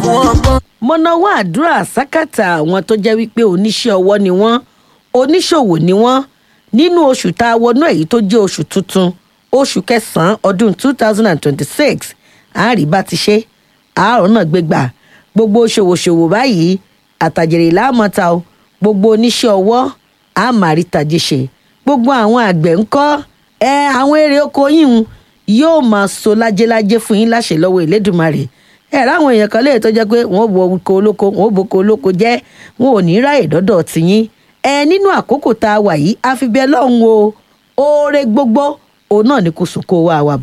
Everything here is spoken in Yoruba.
fún ọgbọ́n. mo nawọ́ àdúrà sákàtà àwọn tó jẹ́ wípé oníṣẹ́ ọwọ́ ni wọ́n oníṣòwò ni wọ́n nínú oṣù tá a wọnú èyí tó jẹ́ oṣù tuntun oṣù kẹsàn-án ọdún two thousand and twenty-six àárí bá ti ṣe àárọ̀ náà gbégbà gbogbo ṣòwòṣòwò báyìí àtàjèrè láàmọ́ta o gbogbo oníṣẹ́ ọwọ́ àmàrí tàjé ṣe gbogbo àwọn àgbẹ̀ ńkọ́ ẹ àwọn èrè oko yìí ń yóò máa so lájẹlájẹ fún yín láṣẹ lọ́wọ́ ìlédùmarè ẹ ráwọn èèyàn kan léè tó jẹ́ pé wọ́n bo oko olóko wọ́n bo oko olóko jẹ́ wọn ò ní ráyè dọ́dọ̀ tiyín ẹ nínú àkókò tá a wà yìí àfi bẹ́ẹ̀ lọ́hùn o oore gbogbo òun náà ni kò sùn kó wa wà